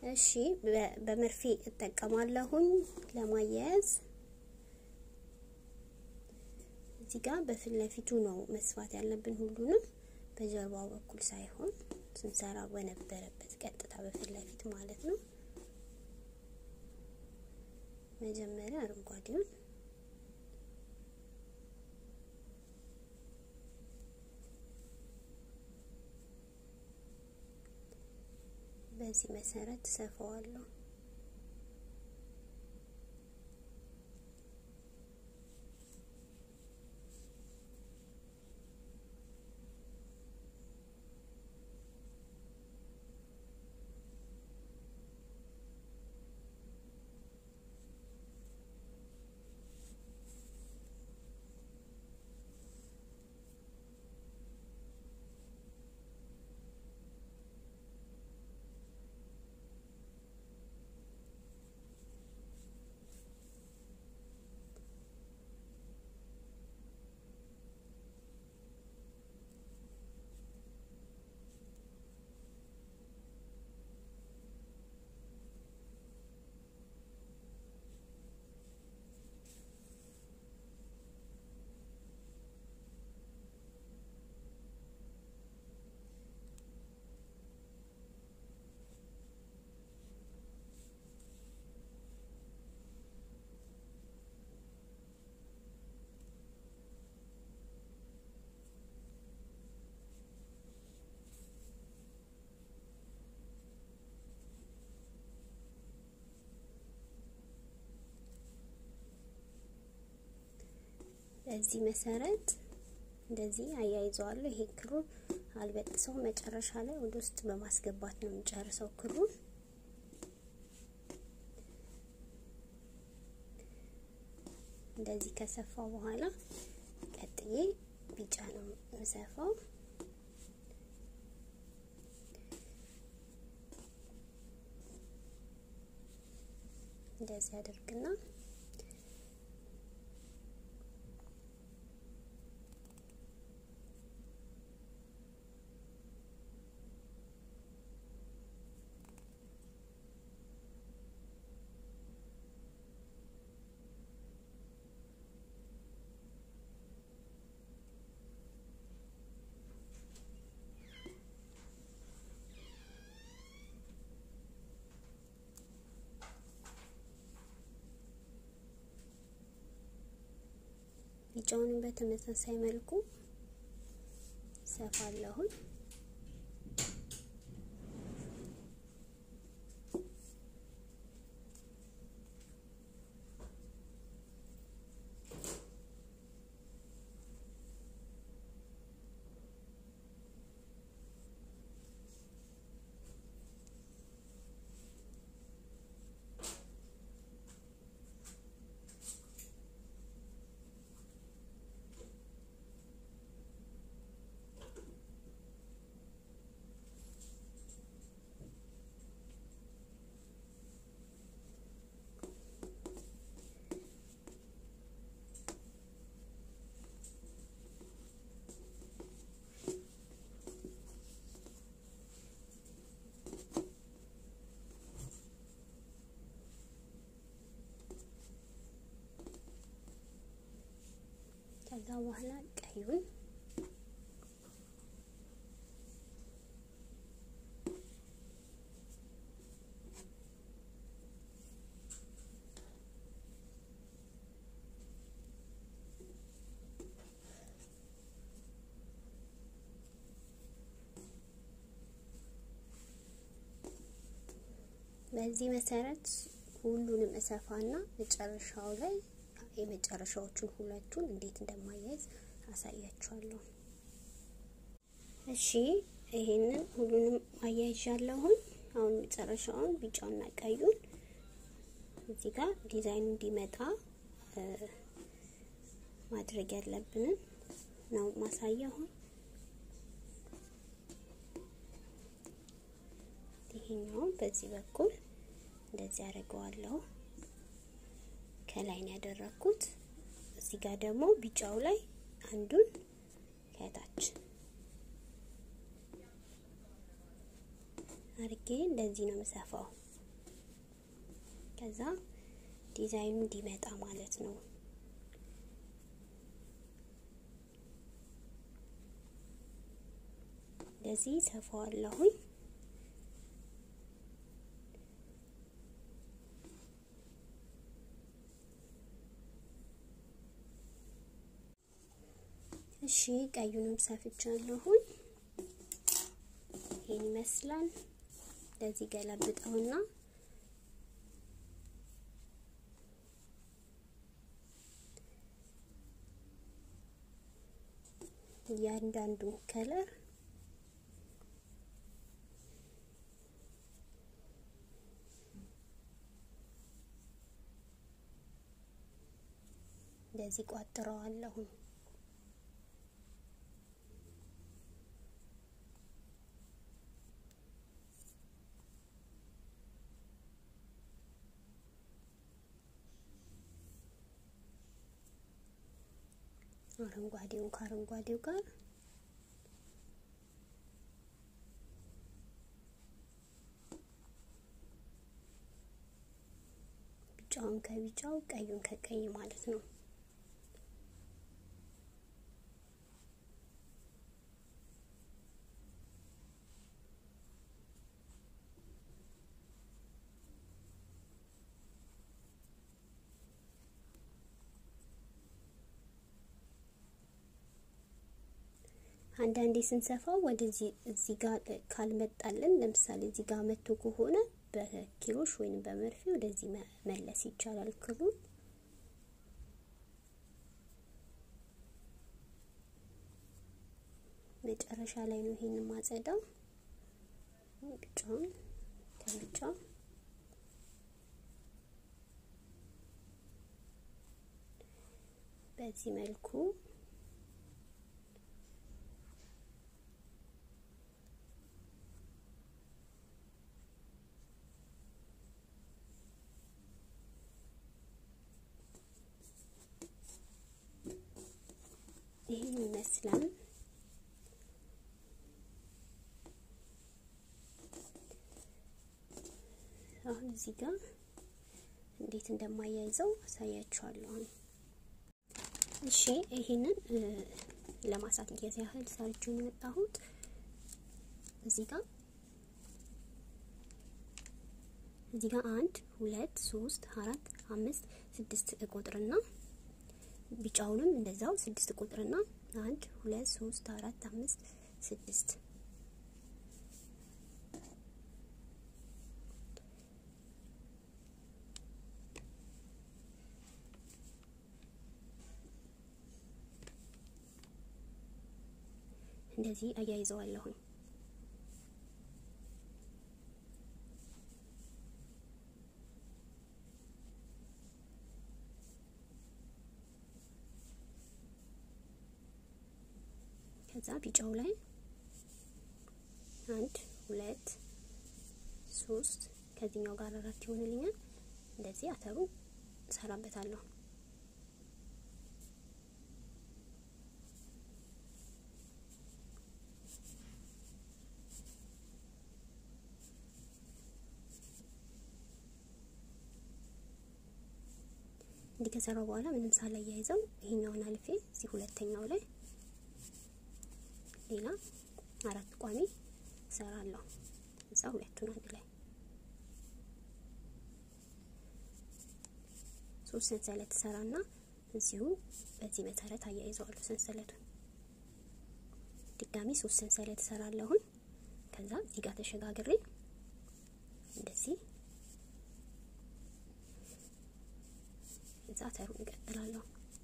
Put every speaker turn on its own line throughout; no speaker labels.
እሺ በመርፌ እጠቀማለሁኝ ለማያያዝ። እዚህ ጋር በፊት ለፊቱ ነው መስፋት ያለብን ሁሉንም በጀርባው በኩል ሳይሆን ስንሰራ በነበረበት ቀጥታ በፊት ለፊት ማለት ነው። መጀመሪያ አረንጓዴውን በዚህ መሰረት ሰፋዋለሁ። በዚህ መሰረት እንደዚህ አያይዘዋለሁ። ይሄ ክሩን አልበጥሰው መጨረሻ ላይ ወደ ውስጥ በማስገባት ነው የምጨርሰው ክሩን። እንደዚህ ከሰፋው በኋላ ቀጥዬ ቢጫ ነው የምሰፋው። እንደዚህ አድርግና ቢጫውንም በተመሳሳይ መልኩ ሰፋለሁኝ። ከዛ በኋላ ቀዩን በዚህ መሰረት ሁሉንም እሰፋና መጨረሻው ላይ የመጨረሻዎቹን ሁለቱን እንዴት እንደማያይዝ አሳያችኋለሁ። እሺ ይሄንን ሁሉንም አያይዣለሁኝ። አሁን መጨረሻውን ቢጫውና ቀዩን እዚህ ጋር ዲዛይኑ እንዲመጣ ማድረግ ያለብንን ነው ማሳያሁ። ይሄኛውን በዚህ በኩል እንደዚህ አደርገዋለሁ። ከላይ ነው ያደረኩት። እዚህ ጋር ደግሞ ቢጫው ላይ አንዱን ከታች አርጌ እንደዚህ ነው የምሰፋው። ከዛ ዲዛይኑ እንዲመጣ ማለት ነው። እንደዚህ ሰፋዋለሁኝ። እሺ ቀዩንም ሰፍቻለሁኝ። ይሄን ይመስላል። እንደዚህ ገለብጠውና እያንዳንዱ ከለር እንደዚህ ቋጥረዋለሁ። አረንጓዴውን ከአረንጓዴው ጋር ቢጫውን ከቢጫው ቀዩን ከቀይ ማለት ነው። አንዳንዴ ስንሰፋው ወደዚህ እዚህ ጋር ካልመጣልን ለምሳሌ እዚህ ጋር መጥቶ ከሆነ በኪሮሽ ወይም በመርፌ ወደዚህ መለስ ይቻላል ክሩን። መጨረሻ ላይ ነው ይሄን ማጸዳው። ብቻውን ከብቻ በዚህ መልኩ ይህን ይመስላል። አሁን እዚህ ጋር እንዴት እንደማያይዘው አሳያችኋለሁ። እሺ ይሄንን ለማሳየት ያህል ሰርጁን የመጣሁት እዚህ ጋር እዚህ ጋር አንድ ሁለት ሶስት አራት አምስት ስድስት ቁጥርና ቢጫውንም እንደዛው ስድስት ቁጥርና አንድ ሁለት ሶስት አራት አምስት ስድስት እንደዚህ አያይዘዋለሁኝ። ከዛ ቢጫው ላይ አንድ ሁለት ሶስት ከዚህኛው ጋር አራት ይሆንልኛል። እንደዚህ አተሩ እሰራበታለሁ። እንዲህ ከሰራው በኋላ ምንም ሳላያይዘው ይሄኛውን አልፌ እዚህ ሁለተኛው ላይ ሌላ አራት ቋሚ እሰራለሁ። እዛ ሁለቱን አንድ ላይ ሶስት ሰንሰለት እሰራና እዚሁ በዚህ መሰረት አያይዘዋለሁ ሰንሰለቱን። ድጋሚ ሶስት ሰንሰለት እሰራለሁኝ። ከዛ እዚህ ጋር ተሸጋግሬ እንደዚህ እዛ ተሩን እቀጥላለሁ።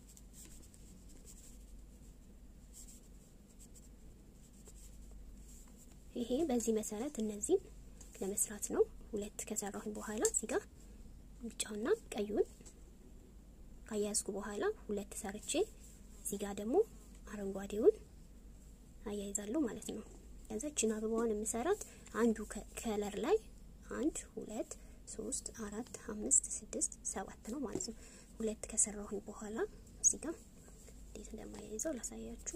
ይሄ በዚህ መሰረት እነዚህን ለመስራት ነው። ሁለት ከሰራሁኝ በኋላ እዚህ ጋር ቢጫውና ቀዩን ካያያዝኩ በኋላ ሁለት ሰርቼ እዚህ ጋር ደግሞ አረንጓዴውን አያይዛለሁ ማለት ነው። ከዛ እቺን አበባዋን የምሰራት አንዱ ከለር ላይ አንድ ሁለት ሶስት አራት አምስት ስድስት ሰባት ነው ማለት ነው። ሁለት ከሰራሁኝ በኋላ እዚህ ጋር እንዴት እንደማያይዘው ላሳያችሁ።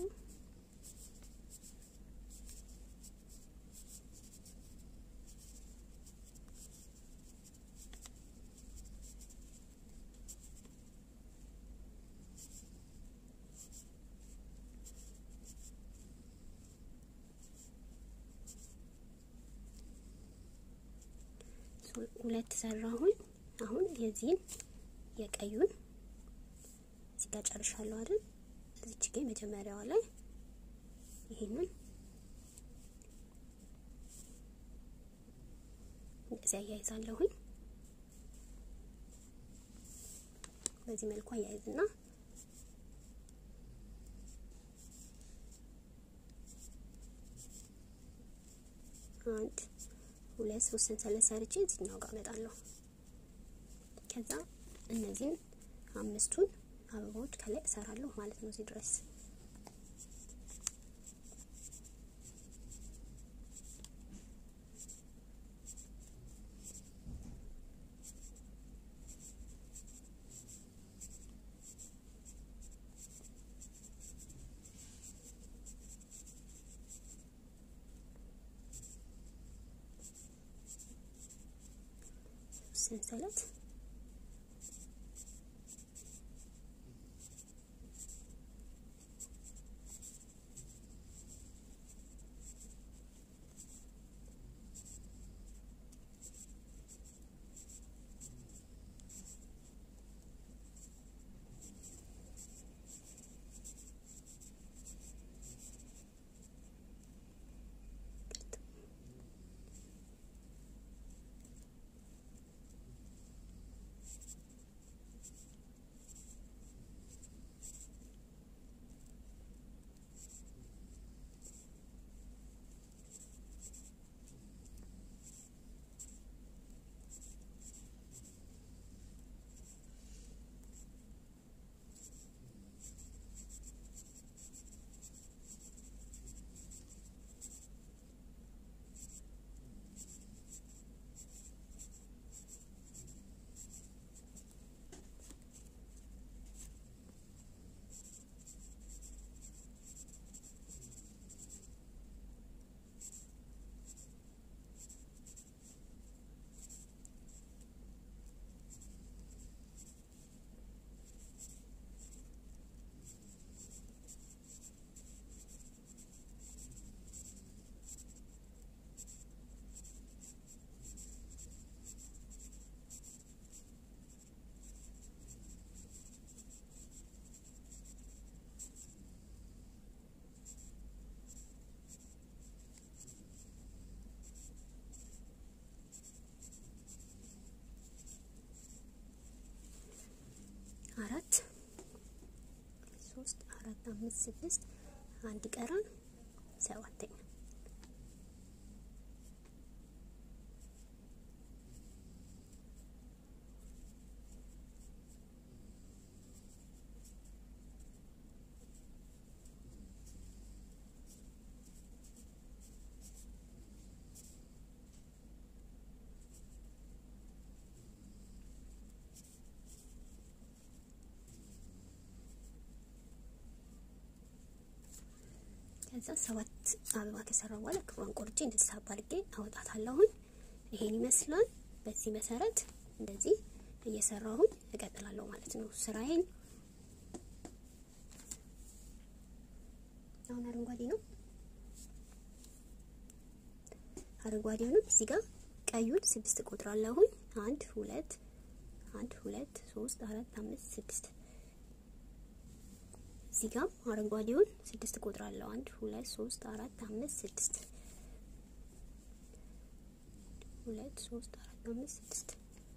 ሁለት ሰራሁኝ። አሁን የዚህን የቀዩን እዚህ ጋር ጨርሻለሁ አይደል? እዚች ጋ መጀመሪያዋ ላይ ይሄንን እንደዚህ አያይዛለሁኝ። በዚህ መልኩ አያይዝና አንድ ሁለት ሶስት ሰንሰለት ሰርቼ እዚህኛው ጋር እመጣለሁ። ከዛ እነዚህን አምስቱን አበባዎች ከላይ እሰራለሁ ማለት ነው እዚህ ድረስ ሰንሰለት አራት ሶስት አራት አምስት ስድስት አንድ ቀረን ሰባተኛ ከዛ ሰባት አበባ ከሰራው በኋላ ክሯን ቆርጬ እንደዚህ ሳብ አድርጌ አወጣታለሁኝ። ይሄን ይመስላል። በዚህ መሰረት እንደዚህ እየሰራሁኝ እቀጥላለሁ ማለት ነው ስራዬን። አሁን አረንጓዴ ነው። አረንጓዴውንም እዚህ ጋር ቀዩን ስድስት ቆጥራለሁኝ። አንድ ሁለት አንድ ሁለት ሶስት አራት አምስት ስድስት እዚህ ጋር አረንጓዴውን ስድስት ቆጥራለሁ። አንድ ሁለት ሶስት አራት አምስት ስድስት ሁለት ሶስት አራት አምስት ስድስት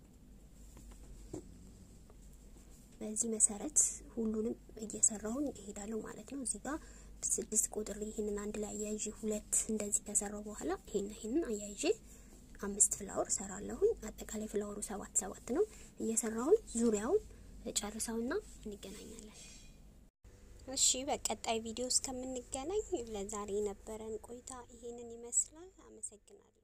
በዚህ መሰረት ሁሉንም እየሰራሁኝ እሄዳለሁ ማለት ነው። እዚህ ጋር ስድስት ቁጥር ይህንን አንድ ላይ አያይዤ ሁለት እንደዚህ ከሰራው በኋላ ይሄን ይሄንን አያይዤ አምስት ፍላወር ሰራለሁኝ። አጠቃላይ ፍላወሩ ሰባት ሰባት ነው። እየሰራሁኝ ዙሪያውን ጨርሰውና እንገናኛለን።
እሺ በቀጣይ ቪዲዮ እስከምንገናኝ ለዛሬ የነበረን ቆይታ ይሄንን ይመስላል። አመሰግናለሁ።